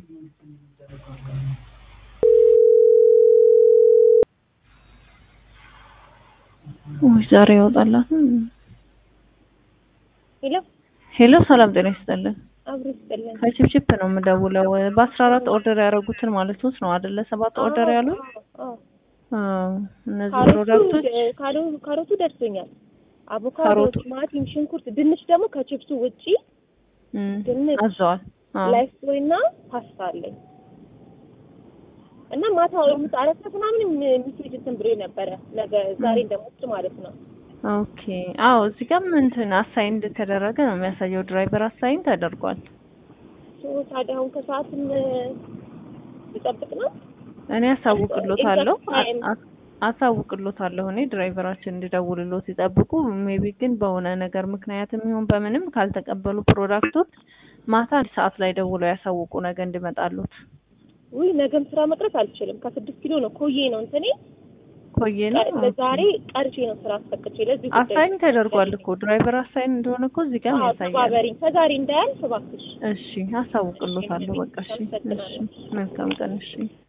ውይ ዛሬ ያወጣላት። ሄሎ ሄሎ ሰላም ጤና ይስጥልን። አብሮ ይስጥልን። ከቺፕቺፕ ነው የምደውለው። በአስራ አራት ኦርደር ያደረጉትን ማለት ነው አይደለ? ሰባት ኦርደር ያሉ አዎ፣ አዎ። እነዚህ ካሮቱ ፕሮዳክቶች ካሮ- ካሮቱ ደርሶኛል። አቮካዶ፣ ካሮቱ። ቲማቲም፣ ሽንኩርት፣ ድንች ደግሞ ከቺፕሱ ውጪ እም፣ ድንች፣ አዘዋል። አዎ። ላይፍ ቦይ እና ፓስታ አለኝ እና ማታ ወይም አራት ሰዓት ምናምን ሚሴጅ እንትን ብሎ ነበረ ነገ ዛሬ እንደሞች ማለት ነው። ኦኬ። አዎ እዚህ ጋርም እንትን አሳይን እንደተደረገ ነው የሚያሳየው። ድራይቨር አሳይን ተደርጓል። ሶ ታዲያ አሁን ከሰዓትም ልጠብቅ ነው። እኔ አሳውቅሎታለሁ Exact time. አ- አሳውቅሎታለሁ እኔ ድራይቨራችን እንዲደውልሎት ይጠብቁ። ሜቢ ግን በሆነ ነገር ምክንያትም ይሁን በምንም ካልተቀበሉ ፕሮዳክቶች ማታ አንድ ሰዓት ላይ ደውለው ያሳውቁ ነገ እንዲመጣሉት። ውይ ነገም ስራ መቅረት አልችልም። ከስድስት ኪሎ ነው ኮዬ ነው እንትኔ ቆየ ነው ለዛሬ ቀርቼ ነው ስራ አስፈቅቼ ለዚህ ጉዳይ አሳይን ተደርጓል እኮ ድራይቨር አሳይን እንደሆነ እኮ እዚህ ጋር አዎ፣ ያሳያል። ተባበሪኝ ከዛሬ እንዳያልፍ እባክሽ። እሺ አሳውቅሎታለሁ። በቃ እሺ፣ እሺ መልካም ቀን እሺ።